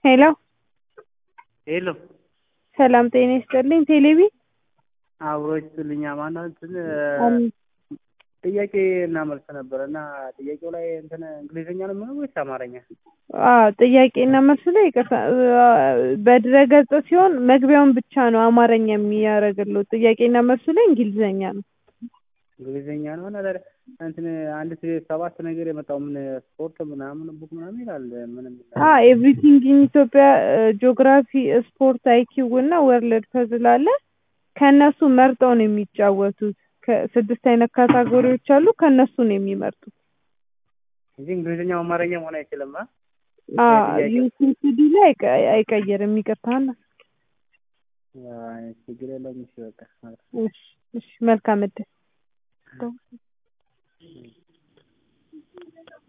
ሄሎ ሄሎ ሰላም ጤና ይስጥልኝ። ቴሌቪ አብሮ ይስጥልኝ። ማነው እንትን ጥያቄ እና መልስ ነበር እና ጥያቄው ላይ እንትን እንግሊዝኛ ነው የሚሆነው ወይስ አማርኛ? አዎ ጥያቄና መልሱ ላይ ይቅርታ በድረገጽ ሲሆን መግቢያውን ብቻ ነው አማርኛ የሚያደርግልዎ። ጥያቄና መልሱ ላይ እንግሊዝኛ ነው። እንግሊዝኛ ነው እና ታዲያ እንትን አንድ ሰባት ነገር የመጣው ምን ስፖርት ምናምን ቡክ ምናምን ይላል ምንም ኤቭሪቲንግ ኢን ኢትዮጵያ ጂኦግራፊ፣ ስፖርት፣ አይኪው እና ወርልድ ፐዝል አለ። ከእነሱ መርጠው ነው የሚጫወቱት። ከስድስት አይነት ካታጎሪዎች አሉ። ከእነሱ ነው የሚመርጡት እንጂ እንግሊዝኛ አማርኛ መሆን አይችልም። ዩሲሲዲ ላይ አይቀይርም። ይቅርታና ችግር የለውም። እሺ በቃ እሺ፣ መልካም እድል